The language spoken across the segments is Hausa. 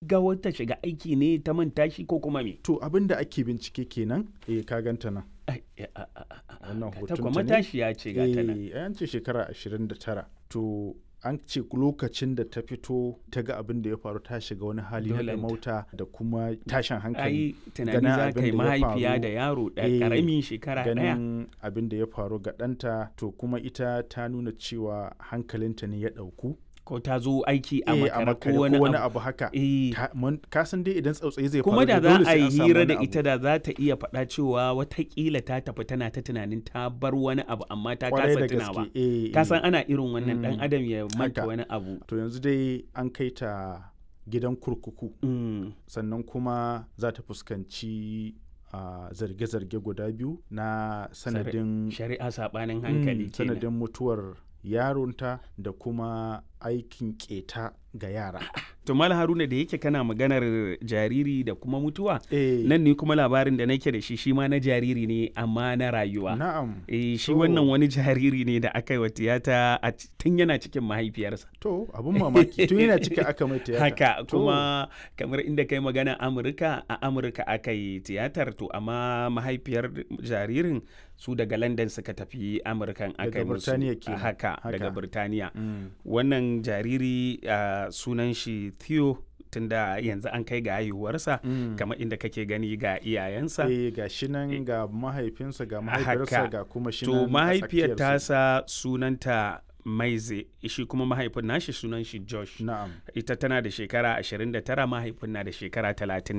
gaggawar ta shiga aiki ne ta manta shi ko kuma me to abin da ake bincike kenan eh ka ganta nan Ai, a- a- a- a- Wannan ta hoton kuma ta ne? matashiya ce ga ta nan eh an ce shekara 29 to an ce lokacin da ta fito ta ga abin da ya faru ta shiga wani hali na Dolenta. mauta da kuma tashin hankali ai tunani ganin za abin ka yi da ya mahaifiya faru, da yaro da eh, ƙaramin shekara ɗaya ganin abin da ya faru ga ɗanta to kuma ita ta nuna cewa hankalinta ne ya ɗauku ko ta zo aiki a Eh, makara makare ko wani abu abu haka Eh, Ta- mun- ka san dai idan tsautsayi zai kuma faru da dole za a sai yi an samu hira wani da abu. ita da za ta iya faɗa cewa watakila ta tafi tana ta tunanin ta bar wani abu amma ta Kwarai kasa da tunawa gaske eh, ka eh. san ana irin wannan dan Mm, adam ya manta haka. wani abu to yanzu dai an kai ta gidan kurkuku Mm, sannan kuma za ta fuskanci a zarge-zarge guda biyu na sanadin shari'a saɓanin Mm, hankali kenan sanadin mutuwar yaronta da kuma aikin keta ga yara to mal haruna da yake kana maganar jariri da kuma mutuwa eh, nan ne kuma labarin da nake da shi shi ma na jariri ne amma na rayuwa na'am Eh, shi To. wannan wani jariri ne da aka yi wa tiyata a ci- tun yana cikin mahaifiyarsa to abun mamaki tun yana ciki aka mai tiyata haka To, kuma kamar inda kai magana amurka a amurka aka yi tiyatar to amma mahaifiyar jaririn su daga london suka tafi amurkan aka Daga yi musu Birtaniya kenan. haka, daga Haka. birtaniya mm, wannan jariri ah, sunan shi theo tunda yanzu an kai ga haihuwarsa mm. kamar inda kake gani ga iyayensa eh ga shi nan ga mahaifinsa ga Haka. mahaifiyarsa ga kuma shi to nan a mahaifiyar tsakiyarsu. tasa sunanta maize shi kuma mahaifin nashi sunan shi josh na'am ita tana da shekara 29 mahaifin na da shekara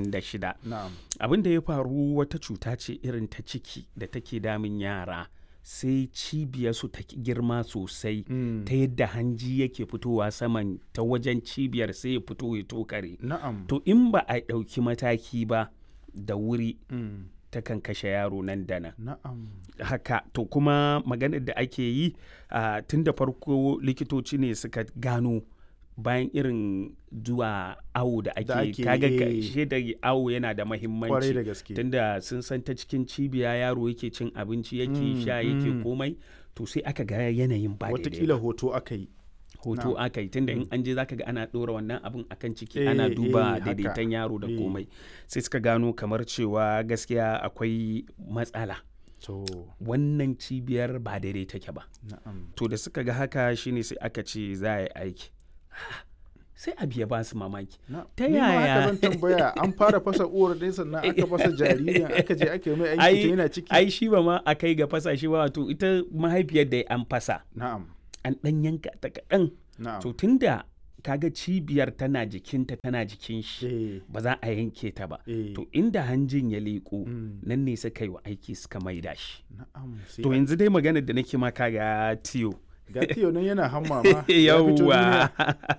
36 na'am abin da ya faru wata cuta ce irin ta ciki da take damun yara sai cibiyarsu ta ki girma sosai Mm, ta yadda hanji yake fitowa saman ta wajen cibiyar sai ya fito ya tokare na'am to in ba a ɗauki mataki ba da wuri mm, takan kashe yaro nan da nan na'am haka to kuma maganar da ake yi ah, tun da farko likitoci ne suka gano bayan irin zuwa awo da Da ake ake kaga yi, ga- eh. shi da awo yana da kwarai mahimmanci da gaske tunda sun san ta cikin cibiya yaro yake cin abinci yake Mm, sha yake mm. komai to sai aka ga yanayin ba daidai watakila ba. hoto aka yi hoto na'am. aka yi tunda in an je zaka ga ana ɗora wannan abin akan ciki Eh, ana eh, duba haka. daidaiton yaro da Eh. komai sai suka gano kamar cewa gaskiya akwai matsala to wannan cibiyar ba daidai take ba na'am to da suka ga haka shine sai aka ce za a yi aiki sai abu ya ba su mamaki na Ta ni ma haka yaya? zan tambaya an fara fasa uwar dai sannan aka fasa jaririn aka je aka yi mai aiki Ai- to yana ciki ai shi ba ma a kai ga fasa shi ba wato ita mahaifiyar da an fasa na'am an ɗan yanka ta kaɗan na'am to tunda kaga cibiyar tana jikinta tana jikin shi eh ba za a yanke ta ba eh to inda hanjin ya leƙo mm, nan ne suka yi wa aiki suka maida shi na'am sai to an- yanzu dai maganar da nake maka ga tiyo ga tiyo nan yana hamma ma ya fito yawwa duniya.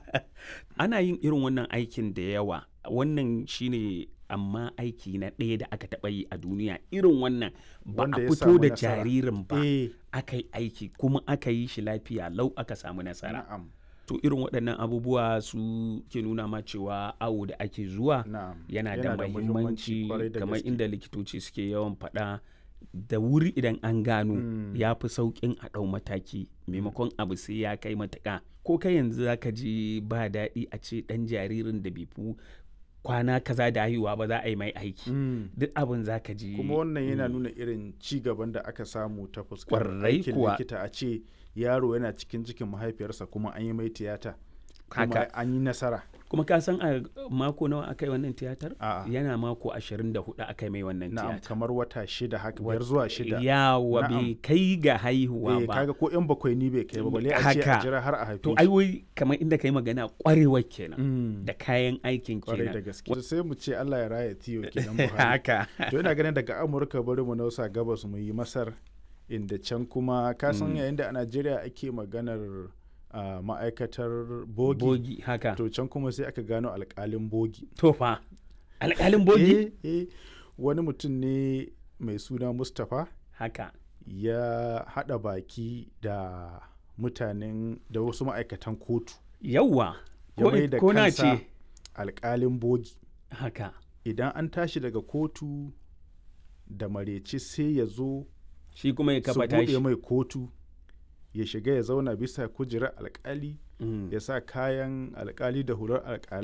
ana yin irin wannan aikin da yawa wannan shine amma aiki na ɗaya da aka taɓa yi a duniya irin wannan ba Wanda a ya fito samu da nasara. jaririn ba eh aka yi aiki kuma aka yi shi lafiya lau aka samu nasara na'am to irin waɗannan abubuwa su ke nuna ma cewa awo da ake zuwa na'am yana da mahimmanci kwarai da kamar gaske. inda likitoci suke yawan faɗa da wuri idan an gano Mm. ya fi sauƙin a ɗau mataki maimakon abu sai ya kai matuƙa ko kai yanzu za ka ji ba daɗi a ce ɗan jaririn da bai fi kwana kaza da haihuwa ba za a yi mai aiki Mm. duk abin za ka ji kuma wannan yana nuna irin ci gaban da aka samu ta fuskar Kwarai aikin kuwa. likita a ce yaro yana cikin cikin mahaifiyarsa kuma an yi mai tiyata kuma Haka. an yi nasara kuma ka san a mako nawa aka yi wannan tiyatar A'a. yana mako 24 aka yi mai wannan na'am tiyatar kamar wata shida haka biyar zuwa shida yawa Na'am. bai kai ga haihuwa eh ba kaga ko yan bakwai ni bai kai ba balle a ce a Haka. jira har a haife to shi. ai wai kamar inda kai magana kwarewar kenan Mm. da kayan aikin kwarai da kenan gaske sai mu ce Allah ya raya tiyo kenan Buhari haka to ina ganin daga Amurka bari mu nausa gabas mu yi Masar inda can kuma ka san Mm. yayin da a Najeriya ake maganar ah, ma'aikatar bogi, bogi haka to can kuma sai aka gano alkalin bogi to fa alƙalin bogi eh, eh, wani mutum ne mai suna Mustapha haka ya haɗa baki da mutanen da wasu ma'aikatan kotu yawwa ya ko, mai da ko na kansa ce alkalin bogi haka idan an tashi daga kotu da mareci sai ya zo shi kuma ya su kafa buɗe tashi mai kotu ya shiga ya zauna bisa kujerar alkali Mm. ya sa kayan alkali da hular alkalai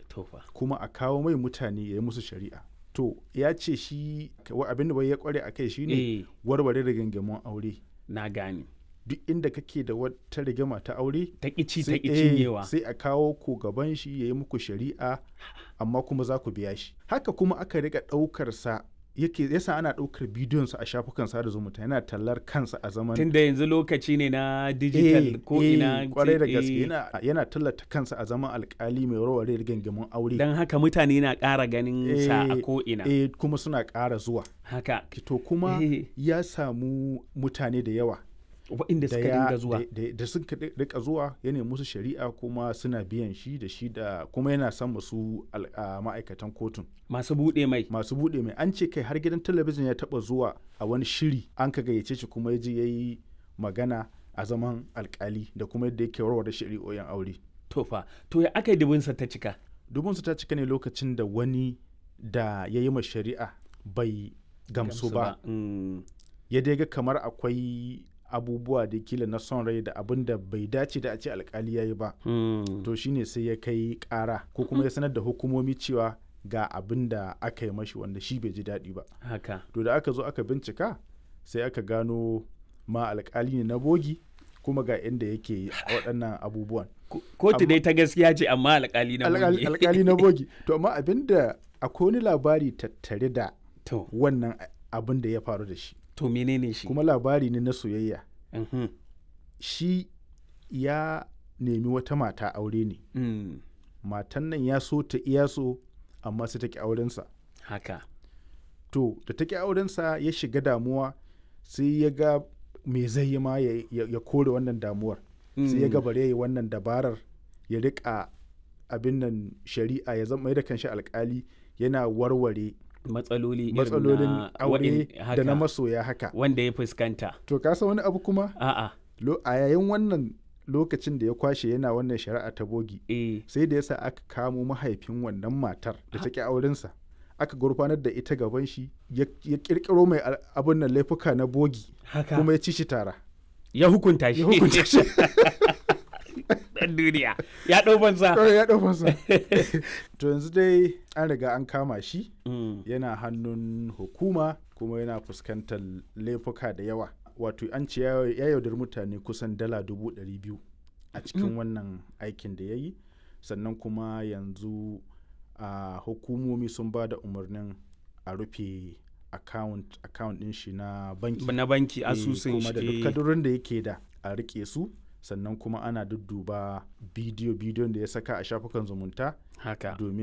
to fa kuma a kawo mai mutane ya yi musu shari'a to ya ce shi wa- abin da bai ya kware a kai shine eh warware rigingimun aure na gane duk inda kake da wata rigima ta aure ta ƙici ta sai- ƙi eh, cinyewa sai a kawo ku gaban shi ya yi muku shari'a amma kuma za ku biya shi haka kuma aka riga ɗaukar sa yake yasa ana ɗaukar bidiyon sa a shafukan sada zumunta yana tallar kansa a zaman tunda yanzu lokaci ne na digital ko ina kwarai da eh, gaske yana, yana tallata kansa a zaman alkali mai warware rigingimun aure don haka mutane na ƙara ganin sa a Eh, ko ina eh, kuma suna ƙara zuwa haka to kuma Eh. ya samu mutane da yawa waɗanda da suka ya- dinga zuwa da- da- da suka ri- rika zuwa ya nemi musu shari'a kuma suna biyan shi da shi da kuma yana son musu al- a ma'aikatan kotun masu buɗe mai masu buɗe mai an ce kai har gidan talabijin ya taɓa zuwa a wani shiri an ka gayyace shi kuma ya je ya yi magana a zaman alkali da kuma yadda yake warware shari'o'in aure to fa to ya aka yi dubinsa ta cika dubinsu ta cika ne lokacin da wani da ya yi ma shari'a bai gamsu ba Mm, ya dai ga kamar akwai abubuwa da kila na son rai da abin da bai dace da a ce alkali ya yi ba mm. to shine sai ya kai kara ko kuma ya sanar da hukumomi cewa ga abin da aka yi mashi wanda shi bai ji daɗi ba haka to da aka zo aka bincika sai aka gano ma alkali ne na bogi kuma ga inda yake waɗannan abubuwan Ko- kotu Amma- dai ta gaskiya ce amma alƙali na Alƙal- bogi. alkali na bogi to amma abin da akwai wani labari tattare da to wannan abin da ya faru da shi to menene shi kuma labari ne na soyayya Mhm. shi ya nemi wata mata aure ne Mm, matan nan ya so ta iya so amma sai ta ki aurensa haka to da ta ki aurensa ya shiga damuwa sai ya ga me zai yi ma ya, ya- ya kore wannan damuwar sai ya ga Mm, bare ya yi wannan dabarar ya rika abin nan shari'a ya zama mai da kanshi alkali yana warware matsaloli irin matsalolin na aure waɗin- da haka, na masoya haka wanda ya fuskanta to ka san wani abu kuma a'a Lo- a yayin wannan lokacin da ya kwashe yana wannan shari'a ta bogi eh sai da yasa aka kamo mahaifin wannan matar da ta ki aurensa aka gurfanar da ita gaban shi ya ya kirkiro mai al- abin nan laifuka na bogi haka kuma ya ci shi tara ya hukunta shi ya hukunta shi dan duniya ya ɗau banza kawai ya ɗau masa to yanzu dai an riga an kama shi Mm, yana hannun hukuma kuma yana fuskantar laifuka da yawa wato an ce ya ya yaudar mutane kusan dala dubu ɗari biyu a cikin wannan aikin da ya yi sannan kuma yanzu a hukumomi sun ba da umarnin a rufe account account ɗin shi na banki na banki Eh, asusun kuma da duk shi kadurin da yake da a rike su sannan kuma ana dudduba bidiyo bidiyon da ya saka a shafukan zumunta haka domin